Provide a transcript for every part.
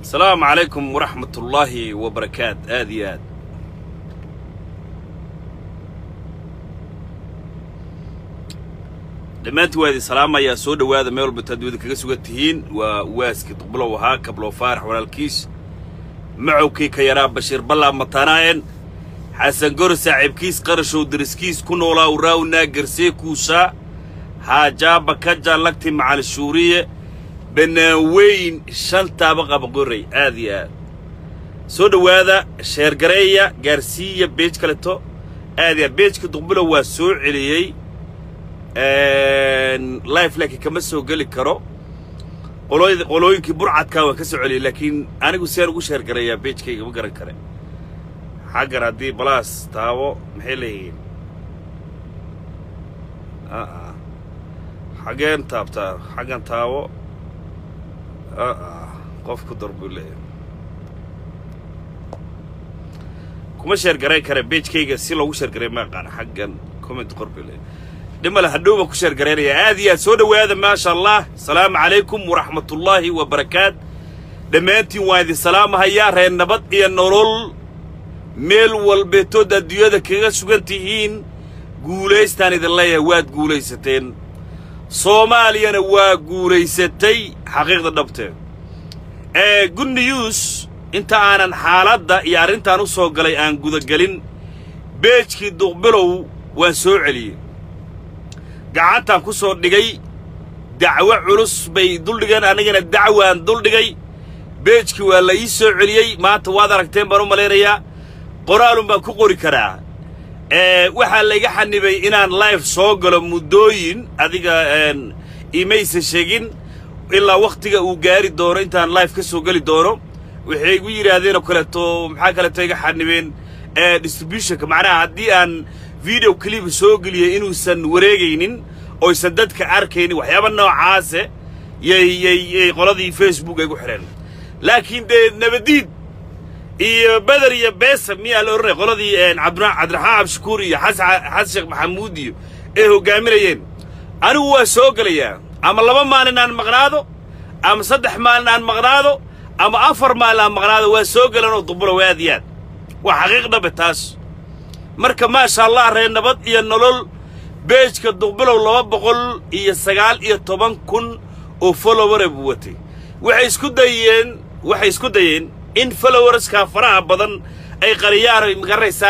asalaamu calaykum waraxmat ullaahi wabarakaat aad iyo aad dhammaantii waa idin salaamayaa soo dhowaada meel walba taad wada kaga sugan tihiin waa waaskii duqbulow ahaa kabloo faarax walaalkiis macowkii ka yaraa bashiir ballaa matanaa'en xasan goro saaxiibkiis qarashow dariskiis ku noolaa uraawnaa garsee kuusaa haajaaba kaja lagti macal shuuriye bannaaweyn shantaaba qabaqorray aad iyo aad soo dhowaada sheergareeya gaarsiiya beej kaleto aad iyo aad beejka duqbulow waa soo celiyey life laakiin kama soo geli karo qolooy qolooyinkii burcadkaa waan ka soo celiyey laakiin anigu seen ugu sheergareeyaa beejkayga ma garan kare xaggan haddii balaas taabo maxay leeyihiin aa xaggeen taabtaa xaggan taabo aa qof ku dar buu leeyahay kuma sheergarayn kare beejkayga si loogu sheergaray ma aqaan xaggan comment qor buu leeyahay dhimale hadhow baan ku sheergaraynayaa aad iyo aad soo dhowaada maasha allah asalaamu calaykum waraxmatullaahi wabarakaat dhammaantiin waan idin salaamahayaa reer nabad iyo nolol meel walbeetood adduunyada kaga sugan tihiin guulaystaan idin leeyahay waad guulaysateen soomaaliyana waa guulaysatay xaqiiqda dhabtee ee good news inta aanan xaaladda iyo arrintaan u soo galay aan gudagelin beejkii duqbilow waan soo celiyey gacantaan ku soo dhigay dacwo culus bay duldhigeen anigana dacwaan duldhigay beejkii waa la ii soo celiyey maanta waad aragteen baan u malaynayaa qoraalun baan ku qori karaa waxaa layga xanibay inaan life soo galo muddooyin adiga imaysa sheegin ilaa wakhtiga uu gaari doono intaan life ka soo geli doono waxay igu yidhaahdeenoo kaleeto maxaa kaleeto iga xanibeen distributionka macnaha haddii aan video clip soo geliyey inuusan wareegaynin oysan dadka arkaynin waxyaaba noocaase yay yay yay qoladii facebook ay gu xidheen laakiin dee nabadiid iyo beder iyo beesa miyaa la odhanaya qoladii cabdiraxmaan cabdishakuur iyo xasan sheekh maxamuud iyo ay hoggaaminayeen anigu waa soo gelayaa ama laba maalin aan maqnaado ama saddex maalin aan maqnaado ama afar maalin aan maqnaado waa soo gelanoo dubulow aad iyo aad waa xaqiiq dhabe taas marka maasha allah reer nabad iyo nolol beejka duqbilow laba boqol iyo sagaal iyo toban kun oo followara buu watay waxay isku dayeen waxay isku dayeen in followerskaa faraha badan ay qariyaan magaraysaa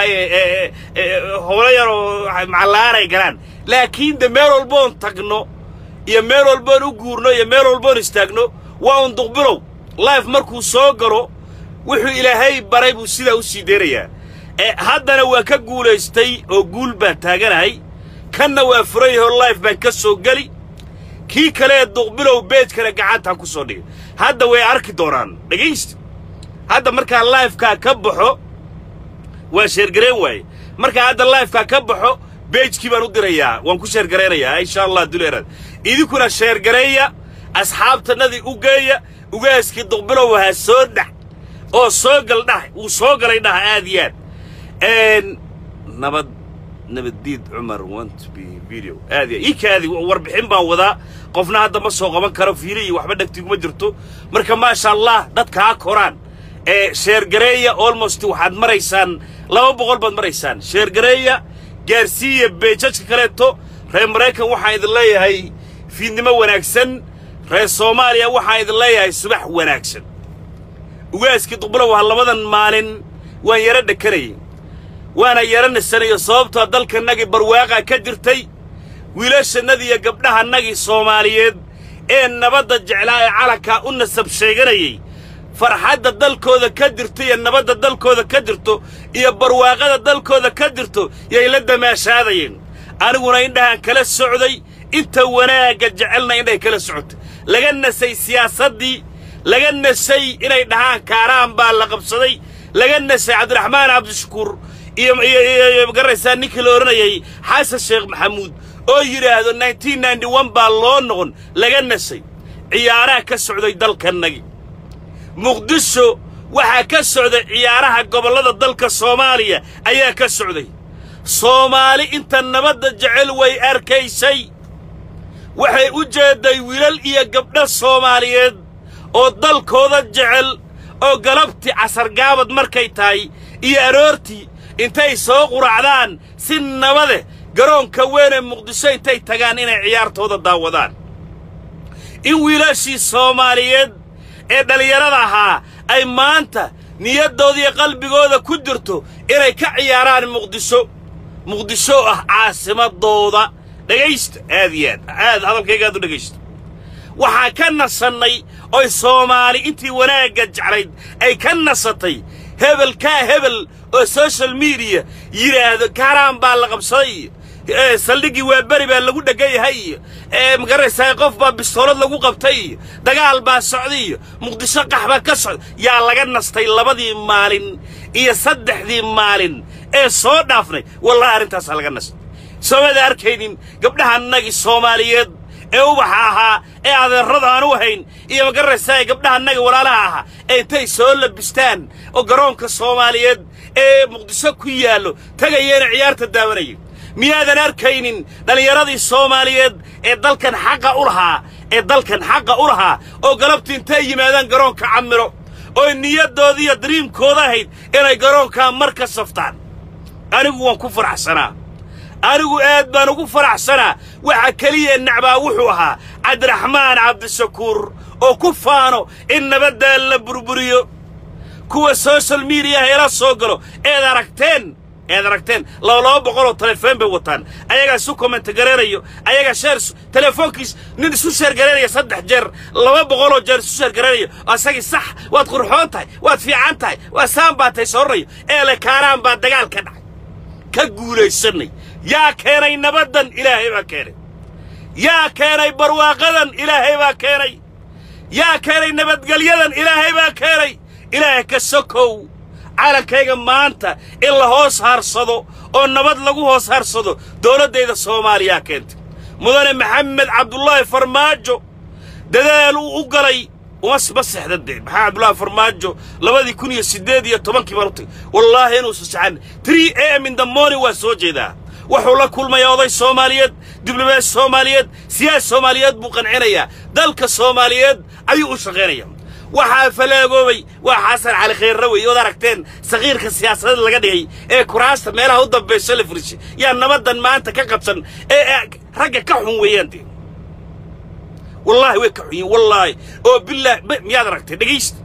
howlo yaroo macalaan ay galaan laakiin de meel walboon tagno iyo meel walboon u guurno iyo meel walboon istaagno waa un duqbilow life markuu soo galo wuxuu ilaahay baray buu sidaa u sii deynayaa haddana waa ka guulaystay oo guul baan taaganahay kanna waa furan yahoo life baan ka soo geli kii kalee duqbilow beejkana gacantaan ku soo dhigay hadda way arki doonaan dhegaysta hadda markaa lifekaa ka baxo waan sheergarayn waaye markaa hadda lifekaa ka baxo beejkii baan u dirayaa waan ku sheergaraynayaa insha allah duleeraad idinkuna sheergareeya asxaabtannadii u geeya ugaaskii duqbilow ahaa soo dhax oo soo gal dhah wuu soo galay dhah aad iyo aad nabad nabaddiid cumar want be video aad iyo ii kaadi warbixin baan wadaa qofna hadda ma soo qaban karo fiili iyo waxba dhegtiguma jirto marka maasha allah dadka ha koraan ee sheergareeya almost waxaad maraysaan laba boqol baad maraysaan sheergareeya gaarsiiya beejajka kaleeto reer maraykan waxaan idin leeyahay fiidnimo wanaagsan reer soomaaliya waxaan idin leeyahay subax wanaagsan ugaaskii duqbulow ha labadan maalin waan yaro dhekanayay waana yaro nasanayo sababtoo dalkanagii barwaaqaa ka jirtay wiilashannadii iyo gabdhahannagii soomaaliyeed ee nabadda jeclaa ee calankaa u nasab sheeganayay farxadda dalkooda ka jirto iyo nabadda dalkooda ka jirto iyo barwaaqada dalkooda ka jirto yay la damaashaadayeen aniguna indhahaan kala socday inta wanaagga jecelna indhahay kala socotay laga nasay siyaasaddii laga nasay inay dhahaan kaaraan baa la qabsaday laga nasay cabdiraxmaan cabdishakuur iyo iyo magaraysaa ninkii la odhanayay xasan sheekh maxamuud oo yidhaahdo nineteen ninety one baa loo noqon laga nasay ciyaaraha ka socday dalkannagi muqdisho waxaa ka socday ciyaaraha gobollada dalka soomaaliya ayaa ka socday soomaali inta nabadda jecel way arkaysay waxay u jeedday wiilal iyo gabdho soomaaliyeed oo dalkooda jecel oo galabtii casargaabad markay tahay iyo aroortii intay soo quracdaan si nabade garoonka weyn ee muqdisho intay tagaan inay ciyaartooda daawadaan in wiilashii soomaaliyeed ee dhallinyarada ahaa ay maanta niyaddooda iyo qalbigooda ku jirto inay ka ciyaaraan muqdisho muqdisho oo ah caasimadooda dhegaysta aad iyo aad aad hadalkayga aad u dhegaysta waxaan ka nasannay oy soomaali intii wanaagga jeclayd ay ka nasatay hebelkaa hebel oo social mediya yidhaahdo kaaraan baa la qabsaday iyo saldhiggii waa beri baa lagu dheggan yahay iyo magaraysaa qof baa bistoolad lagu qabtay iyo dagaal baa socday iyo muqdisho qax baa ka socda yaa laga nastay labadii maalin iyo saddexdii maalin ee soo dhaafnay wallahi arrintaasaa laga nastay soomada arkaynin gabdhahannagii soomaaliyeed ee ubaxa ahaa ee adeerrada aan u hayn iyo magaraysaa gabdhahannagii walaalaha ahaa ee intay soo labistaan oo garoonka soomaaliyeed ee muqdisho ku yaallo tagayeena ciyaarta daawanaya miyaadan arkaynin dhallinyaradii soomaaliyeed ee dalkan xaqa u lahaa ee dalkan xaqa u lahaa oo galabtii intay yimaadaan garoonka camiro oo niyaddoodii iyo dariimkooda ahayd inay garoonkaa mar ka saftaan anigu waan ku faraxsanaa anigu aad baan ugu faraxsanaa waxa keliya nacbaa wuxuu ahaa cabdiraxmaan cabdishakuur oo ku faano in nabaddaa la burburiyo kuwa social mediyaha ila soo galo eed aragteen eed aragteen laba laba boqoloo telefoon bay wataan ayagaa isu komment garanayo ayagaa sheer telefoonkiis nin isu sheer garanaya saddex jeer laba boqoloo jeer isu sheer garanayo asagii sax waad qurxoon tahay waad fiican tahay waa saan baa tay sooranayo eele kaaraan baa dagaal ka dhacay ka guulaysanay yaa keenay nabaddan ilaahay baa keenay yaa keenay barwaaqadan ilaahay baa keenay yaa keenay nabadgelyadan ilaahay baa keenay ilaahay ka sokow calankayga maanta in la hoos haarsado oo nabad lagu hoos haarsado dowladdayda soomaaliyaa keentay mudane maxamed cabdullaahi farmaajo dadaal uu u galay uma ma sexda dee maxaa cabdullaahi farmaajo labadii kun iyo siddeed iyo tobankii baan u tagay wallaahi inuusa saxan three a m in the morning waa soo jeedaa wuxuu la kulmayaa oday soomaaliyeed diblomaad soomaaliyeed siyaas soomaaliyeed buu qancinayaa dalka soomaaliyeed ayuu u shaqaynayaa waxaa falaagoobay waa xasan cali khayrra wey ood aragteen sakiirka siyaasadeed laga dhigay ee kuraasta meelaha u dambayso la furishay yaa nabaddan maanta ka qabsan ee ragga ka xun weeyaan dee wallaahi way ka xun yihin wallaahi oo bilaahi miyaad aragtay dhegaysta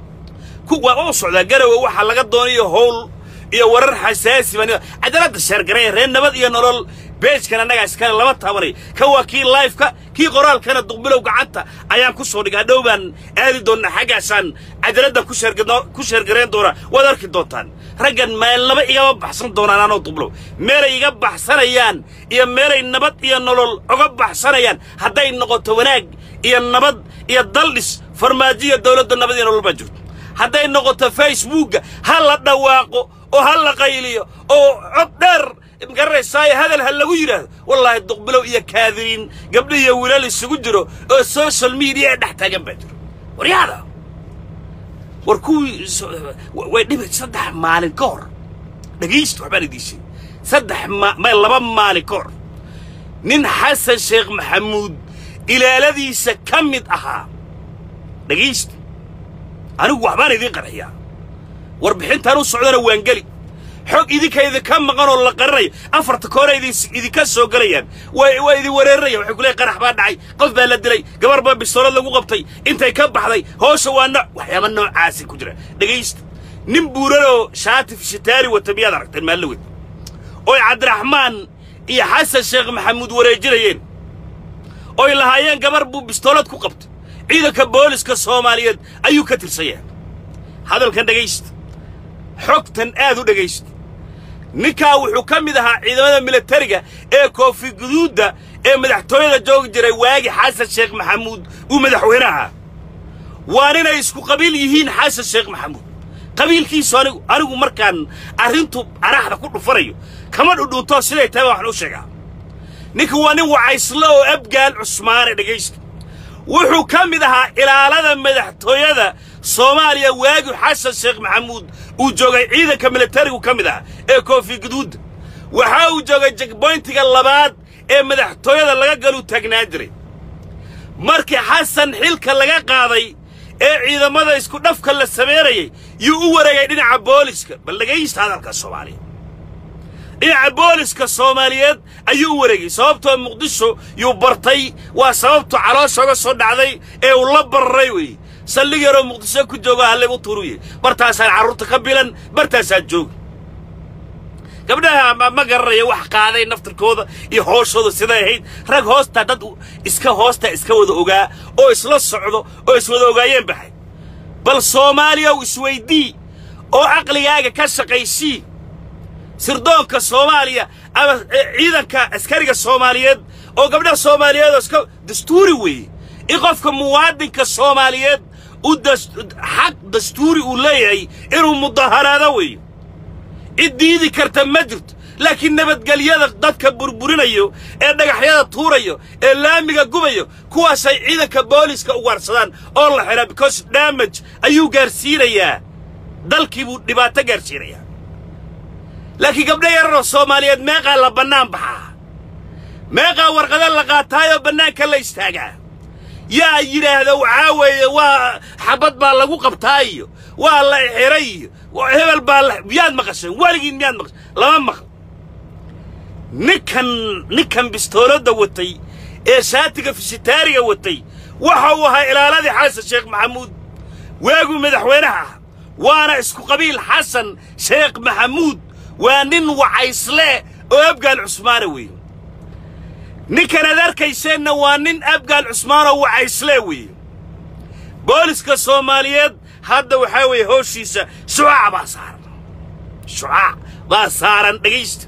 kuwaa oo socdaa garowe waxaa laga doonayo howl iyo warar xasaasi baa cadaaladda sheergaraya reer nabad iyo nolol beejkan annagaa iskale lama taabanay kan waa kii laifeka kii qoraalkana duqbilow gacanta ayaan ku soo dhigay hadhow baan aadi doonnaa xaggaasaan cadaaladdan ku sheergarayn doonaa waad arki doontaan raggan meelnaba igama baxsan doonaan anoo duqbilow meelay iga baxsanayaan iyo meelay nabad iyo nolol oga baxsanayaan hadday noqoto wanaag iyo nabad iyo daldhis farmaajiya dawladda nabad iyo nolol baa jirto hadday noqoto facebookga ha la dhawaaqo oo ha la qayliyo oo cod dheer magaranaysaay hadal ha lagu yidhaahdo wallaahi duqbilow iyo kaadiriin gabdho iyo wiilal isugu jiro oo social media ee dhex taagan baa jiro waryaada war kuwii way dhibay saddex maalin ka hor dhegaysta waxbaan idiin sheegay saddex ma laba maalin ka hor nin xasan sheekh maxamuud ilaaladiisa ka mid ahaa dhegaysta anigu waxbaan idiin qarxiyaa warbixintaan u socdana waan geli xog idinka idinka maqan oo la qarinayo afarta koore idinka soo gelayaan waa idin wereerinaya waxay ku leeyahy qarax baa dhacay qof baa la dilay gabar baa bistoolad lagu qabtay intay ka baxday hoosha waa nooc waxyaaba noocaasi ku jira dhegaysta nin buuranoo shaati fishitaari wata miyaad aragteen maalawed oy cabdiraxmaan iyo xasan sheekh maxamuud wareejinayeen oy lahaayeen gabar buu bistoolad ku qabtay ciidanka booliska soomaaliyeed ayuu ka tirsan yahay hadalkan dhegaysta xogtan aad u dhegaysta ninkaa wuxuu ka mid ahaa ciidamada milatariga ee koofi guduudda ee madaxtooyada joogi jiray waagi xasan sheekh maxamuud uu madaxweyne ahaa waa ninay isku qabiil yihiin xasan sheekh maxamuud qabiilkiisu anigu anigu markaan arrintu araxda ku dhufanayo kama dhudhuuntoo siday tahay baa waxaan u sheegaa ninka waa nin wacayslo oo abgaal cusmaane dhegaysta wuxuu ka mid ahaa ilaalada madaxtooyada soomaaliya waagi xasan sheekh maxamuud uu joogay ciidanka militarigu ka mid ahaa ee koofi guduudda waxa uu joogay jegboyntiga labaad ee madaxtooyada laga galuu taagnaan jiray markii xasan xilka laga qaaday ee ciidamada isku dhafka la samaynayay yuu u wareegay dhinaca booliska bal dhegaysta hadalka soomaaliya dhinaca booliska soomaaliyeed ayuu u wareegay sababtoo muqdisho yuu bartay waa sababtu calooshooga soo dhacday ee uu la bararay weeye saldhig yaroo muqdisho ku joogo hallaygu turuye bartaasaan carruurta ka bilan bartaasaan jooga gabdhaha ma garanaya wax qaaday naftirkooda iyo hooshooda siday ahayd rag hoostaa dad iska hoostaa iska wada ogaa oo isla socdo oo iswada ogaayeen baxay bal soomaaliyaw isweydii oo caqligaaga ka shaqaysii sirdoonka soomaaliya ama ciidanka askariga soomaaliyeed oo gabdhaha soomaaliyeed oo iska dastuuri weeye in qofka muwaadinka soomaaliyeed u xaq dastuuri uu leeyahay inuu mudaharaado weeye cid diidi karta ma jirto laakiin nabadgelyada dadka burburinayo ee dhagaxyada tuurayo ee laamiga gubayo kuwaasay ciidanka booliska u waarsadaan oo la xidhaa because damage ayuu gaarsiinayaa dalkii buu dhibaato gaarsiinayaa laakiin gabdho yararoo soomaaliyeed meeqaa la bannaan baxaa meeqaa warqada la qaataayoo bannaanka la istaagaa yaa yidhaahda waxaa weeye waa xabad baa lagu qabtaa iyo waa la xiray iyo hebel baa la miyaad maqasheen weligiin miyaad maqasheen lama maqal ninkan ninkan bistooladda watay ee shaatiga fisitaariga watay waxa uu ahaa ilaaladii xasan sheekh maxamuud waaguu madaxweynaha ah waana isku qabiil xasan sheekh maxamuud waa nin wacaysle oo abgaal cusmaana weeye ninkan aad arkayseenna waa nin abgaal cusmaanoo wacaysle weeye booliska soomaaliyeed hadda waxaa weeye hooshiisa shucaac baa saaran shucaac baa saaran dhegaysta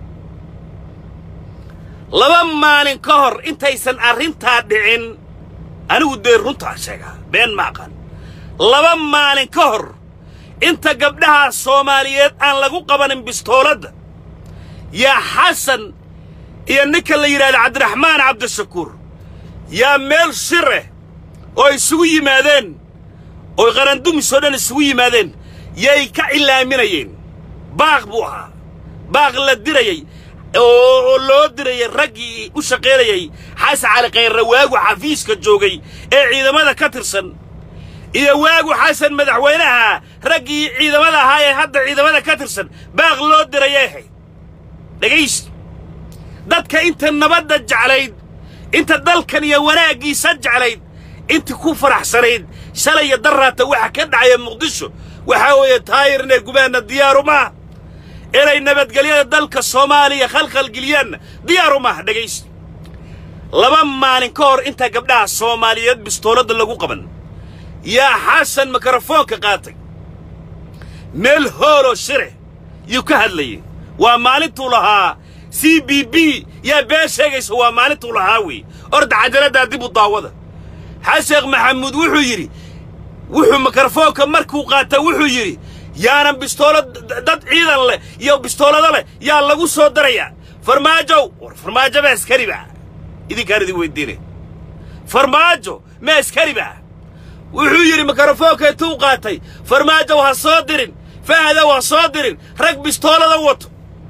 laba maalin ka hor intaysan arrintaa dhicin anigu dee runtaa sheegaa been ma aqaan laba maalin ka hor inta gabdhaha soomaaliyeed aan lagu qabanin bistooladda yaa xasan iyo ninka la yidhahda cabdiraxmaan cabdishakuur yaa meel shireh oo isugu yimaadeen oo qarandumisoo dhan isugu yimaadeen yay ka cilaaminayeen baaq buu ahaa baaq la dirayey oo loo dirayay raggii u shaqaynayay xasan cali kayrre waagu xafiiska joogay ee ciidamada ka tirsan iyo waagu xasan madaxweynaha raggii ciidamada ahaa ee hadda ciidamada ka tirsan baaq loo dirayay ahayd dhegaysta dadka inta nabadda jeclayd inta dalkan iyo wanaaggiisa jeclayd inta ku faraxsanayd shalay iyo daraata waxa ka dhacaya muqdisho waxaa weeye taayir inay gubaanna diyaaru maaha inay nabadgelyada dalka soomaaliya khalkhalgeliyaanna diyaaru maaha dhegaysta laba maalin ka hor inta gabdhaha soomaaliyeed bistooladda lagu qaban yaa xasan mikrofoonka qaatay meel hooloo shire yuu ka hadlayay waa maalintuu lahaa c b b yaa been sheegaysa waa maalintuu lahaa weeye orda cajaladdaa dib u daawada xasheekh maxamuud wuxuu yidhi wuxuu mikrofoonka markuu qaata wuxuu yidhi yaanan bistoolad dad ciidan leh iyo bistoolado leh yaa lagu soo darayaa farmaajow war farmaajo ma askari ba idinkaan idin weydiinay farmaajo ma askari ba wuxuu yidhi mikrofoonka intuu qaatay farmaajow ha soo dirin fahdow ha soo dirin rag bistoolada wato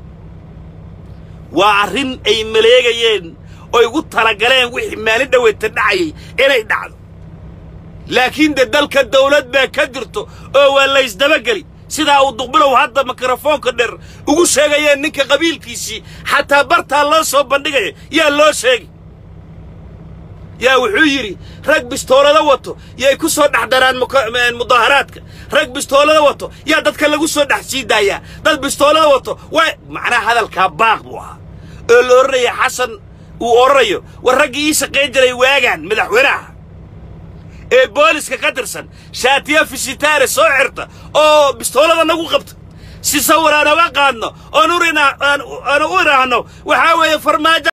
waa arrin ay maleegayeen oy ugu talagaleen wixii maalin dhaweyta dhacayay inay dhacdo laakiin dee dalka dawlad baa ka jirto oo waa laysdabageli sidaa uu duqbilow hadda mikrofoonka dheer ugu sheegayeen ninka qabiilkiisii xataa bartaa loo soo bandhigaya yaa loo sheegi yaa wuxuu yidhi rag bistoolada wato yay ku soo dhex daraan mudaaharaadka rag bistoolada wato yaa dadka lagu soo dhex sii daayaa dad bistoolada wato waa macnaha hadalkaa baaq buu ahaa oo la odhanaya xasan uu odhanayo war raggii ii shaqayn jiray waagaan madaxweynaha ee booliska ka tirsan shaatiya fisitaare soo xirta oo bistoolada nagu qabta si sawir aan oga qaadno oon u idhaahno waxaa weeye farmaajo